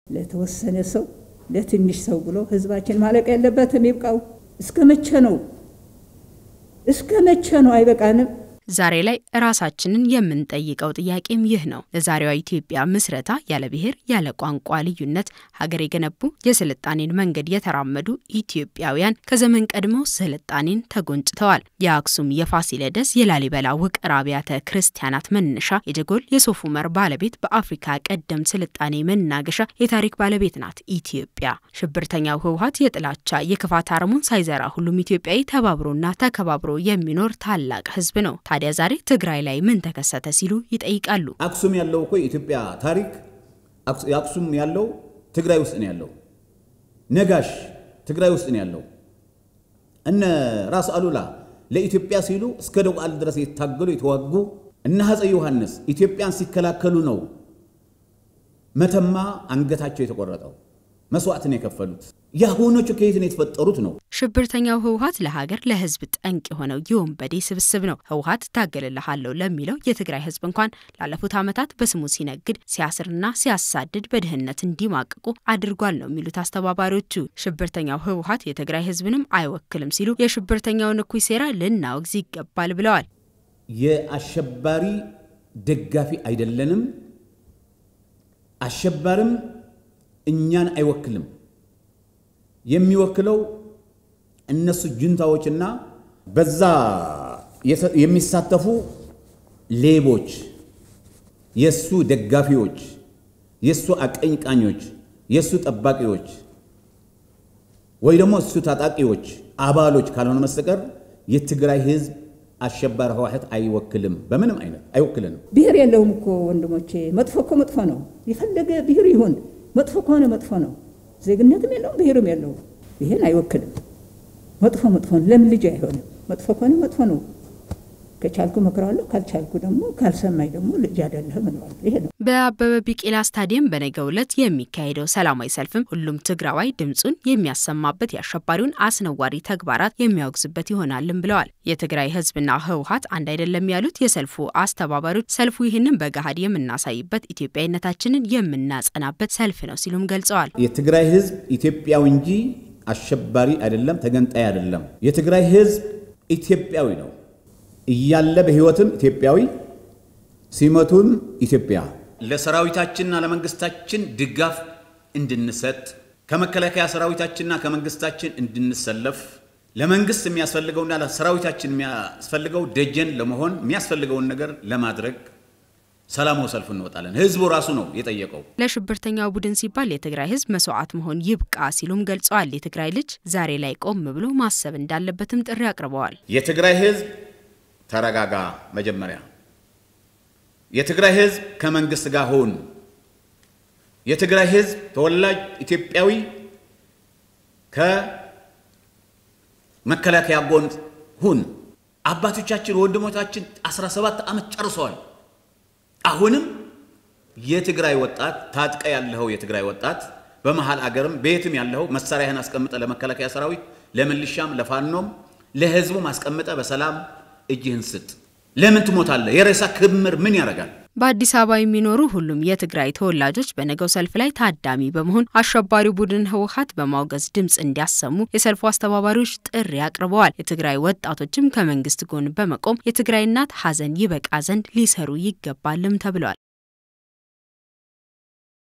ለተወሰነ ሰው ለትንሽ ሰው ብሎ ህዝባችን ማለቅ የለበትም። ይብቃው። እስከ መቼ ነው? እስከ መቼ ነው? አይበቃንም? ዛሬ ላይ ራሳችንን የምንጠይቀው ጥያቄም ይህ ነው። ለዛሬዋ ኢትዮጵያ ምስረታ ያለ ብሔር ያለ ቋንቋ ልዩነት ሀገር የገነቡ የስልጣኔን መንገድ የተራመዱ ኢትዮጵያውያን ከዘመን ቀድመው ስልጣኔን ተጎንጭተዋል። የአክሱም፣ የፋሲለደስ፣ የላሊበላ ውቅር አብያተ ክርስቲያናት መነሻ፣ የጀጎል የሶፍ ዑመር ባለቤት፣ በአፍሪካ ቀደምት ስልጣኔ መናገሻ የታሪክ ባለቤት ናት ኢትዮጵያ። ሽብርተኛው ህወሓት የጥላቻ የክፋት አረሙን ሳይዘራ ሁሉም ኢትዮጵያዊ ተባብሮና ተከባብሮ የሚኖር ታላቅ ህዝብ ነው። ታዲያ ዛሬ ትግራይ ላይ ምን ተከሰተ ሲሉ ይጠይቃሉ። አክሱም ያለው እኮ የኢትዮጵያ ታሪክ አክሱም ያለው ትግራይ ውስጥ ነው ያለው። ነጋሽ ትግራይ ውስጥ ነው ያለው። እነ ራስ አሉላ ለኢትዮጵያ ሲሉ እስከ ደቡብ ድረስ የታገሉ የተዋጉ እነ አፄ ዮሐንስ ኢትዮጵያን ሲከላከሉ ነው መተማ አንገታቸው የተቆረጠው መስዋዕትን የከፈሉት የአሁኖቹ ከየት ነው የተፈጠሩት ነው። ሽብርተኛው ህወሓት ለሀገር ለህዝብ ጠንቅ የሆነው የወንበዴ ስብስብ ነው። ህወሓት ታገልልሃለሁ ለሚለው የትግራይ ህዝብ እንኳን ላለፉት ዓመታት በስሙ ሲነግድ ሲያስርና ሲያሳድድ በድህነት እንዲማቅቁ አድርጓል ነው የሚሉት አስተባባሪዎቹ። ሽብርተኛው ህወሓት የትግራይ ህዝብንም አይወክልም ሲሉ የሽብርተኛውን እኩይ ሴራ ልናወግዝ ይገባል ብለዋል። የአሸባሪ ደጋፊ አይደለንም። አሸባሪም እኛን አይወክልም። የሚወክለው እነሱ ጁንታዎችና በዛ የሚሳተፉ ሌቦች፣ የሱ ደጋፊዎች፣ የሱ አቀንቃኞች፣ የሱ ጠባቂዎች ወይ ደግሞ እሱ ታጣቂዎች አባሎች ካልሆነ መስተቀር የትግራይ ህዝብ አሸባሪ ህወሓት አይወክልም። በምንም አይነት አይወክልንም። ብሔር የለውም እኮ ወንድሞቼ። መጥፎ እኮ መጥፎ ነው። የፈለገ ብሔር ይሁን መጥፎ ከሆነ መጥፎ ነው። ዜግነትም የለውም ብሔርም የለውም። ይህን አይወክልም። መጥፎ መጥፎ ነው። ለምን ልጅ አይሆንም? መጥፎ ከሆነ መጥፎ ነው። ከቻልኩ መክረዋለሁ፣ ካልቻልኩ ደግሞ ካልሰማኝ ደግሞ ልጅ አይደለህም እለዋለሁ። ይሄ ነው። በአበበ ቢቂላ ስታዲየም በነገው ዕለት የሚካሄደው ሰላማዊ ሰልፍም ሁሉም ትግራዋይ ድምፁን የሚያሰማበት የአሸባሪውን አስነዋሪ ተግባራት የሚያወግዝበት ይሆናልም ብለዋል። የትግራይ ህዝብና ህወሓት አንድ አይደለም ያሉት የሰልፉ አስተባባሪዎች ሰልፉ ይህንን በገሃድ የምናሳይበት ኢትዮጵያዊነታችንን የምናጸናበት ሰልፍ ነው ሲሉም ገልጸዋል። የትግራይ ህዝብ ኢትዮጵያዊ እንጂ አሸባሪ አይደለም፣ ተገንጣይ አይደለም። የትግራይ ህዝብ ኢትዮጵያዊ ነው እያለ በህይወትም ኢትዮጵያዊ ሲሞቱም ኢትዮጵያ። ለሰራዊታችንና ለመንግስታችን ድጋፍ እንድንሰጥ ከመከላከያ ሰራዊታችንና ከመንግስታችን እንድንሰለፍ ለመንግስት የሚያስፈልገውና ለሰራዊታችን የሚያስፈልገው ደጀን ለመሆን የሚያስፈልገውን ነገር ለማድረግ ሰላማዊ ሰልፍ እንወጣለን። ህዝቡ ራሱ ነው የጠየቀው። ለሽብርተኛው ቡድን ሲባል የትግራይ ህዝብ መስዋዕት መሆን ይብቃ ሲሉም ገልጸዋል። የትግራይ ልጅ ዛሬ ላይ ቆም ብሎ ማሰብ እንዳለበትም ጥሪ አቅርበዋል። የትግራይ ህዝብ ተረጋጋ። መጀመሪያ የትግራይ ህዝብ ከመንግስት ጋር ሁን። የትግራይ ህዝብ ተወላጅ ኢትዮጵያዊ ከመከላከያ ጎን ሁን። አባቶቻችን ወንድሞቻችን 17 ዓመት ጨርሰዋል። አሁንም የትግራይ ወጣት ታጥቀ ያለኸው የትግራይ ወጣት በመሀል አገርም ቤትም ያለኸው መሳሪያህን አስቀምጠ ለመከላከያ ሰራዊት፣ ለምልሻም፣ ለፋኖም፣ ለህዝቡም አስቀምጠ በሰላም እጅህን ስጥ። ለምን ትሞታለህ? የሬሳ ክምር ምን ያደርጋል? በአዲስ አበባ የሚኖሩ ሁሉም የትግራይ ተወላጆች በነገው ሰልፍ ላይ ታዳሚ በመሆን አሸባሪው ቡድን ህወሓት በማውገዝ ድምፅ እንዲያሰሙ የሰልፉ አስተባባሪዎች ጥሪ አቅርበዋል። የትግራይ ወጣቶችም ከመንግስት ጎን በመቆም የትግራይ እናት ሀዘን ይበቃ ዘንድ ሊሰሩ ይገባልም ተብሏል።